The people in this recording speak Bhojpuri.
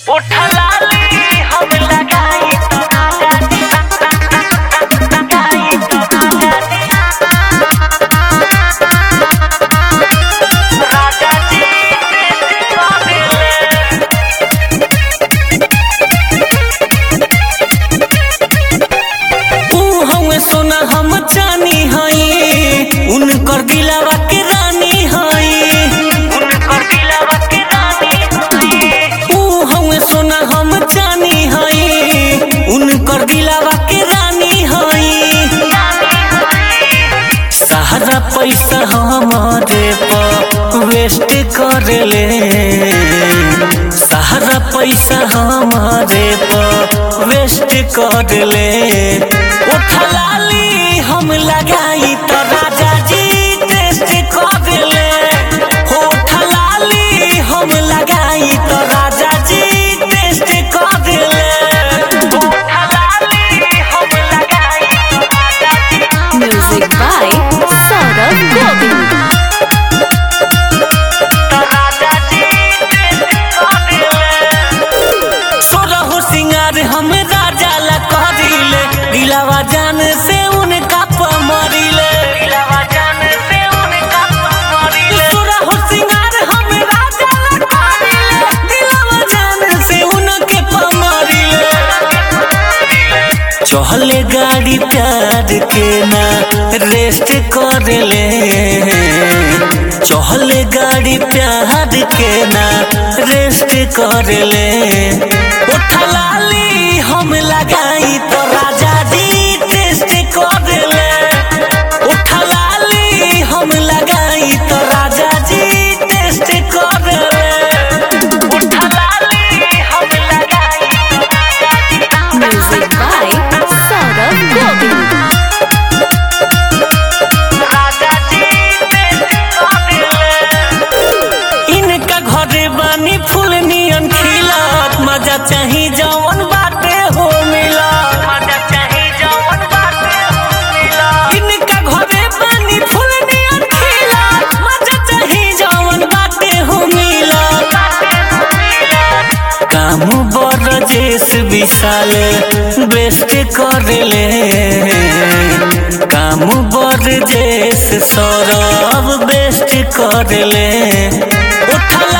उठलाली हम लगाई तो राजा जी लगाई तो राजा जी राजा जी काबिल ऊ हमें सोना हम जानी हई उनकर दिलावा के रानी हई उनकर दिलवा के रानी होई ऊ हमें सोना हम जानी हई उनकर दिलावा के रानी हई सहारा पैसा हमारे पर वेस्ट कर ले सहारा पैसा हमारे पर वेस्ट कर ले उठलाली हम लगाई तो राजा जी टेस्ट कर ले उठलाली हम लगाई तो राजा जी टेस्ट कर ले उठलाली हम लगाई तो राजा जी Music by Saurabh Govind. तो राजा जी काबिल सोरहो सिंगार हम राजा ला करिले दिलावा जान से उनका पमरिले दिलवा जान से उनका मरिले सोरहो सिंगार हम राजा ला करिले दिलावा जान से उनके पमरिले चहले गाड़ी प्यार के ना रेस्ट कर ले चहले गाड़ी प्यार के ना रेस्ट कर ले उठलाली हम लगाई तो राजा जी टेस्ट कर ले उठलाली हम लगाई तो राजा जी टेस्ट कर ले उठलाली हम लगाई तो राजा जी Music by Saurabh Govind. राजा जी काबिल इनका घरे बानी फूल नियन खिलत मजा चाही जवन बाटे हो मिला मजा चाही जवन बाटे हो मिला इनका घरे बानी फूल नियन खिलत मजा चाही जवन बाटे हो मिला बाटे हो मिला काम बर जेस विशाल बेस्ट कर ले काम बर जेस सौरभ बेस्ट कर ले उठला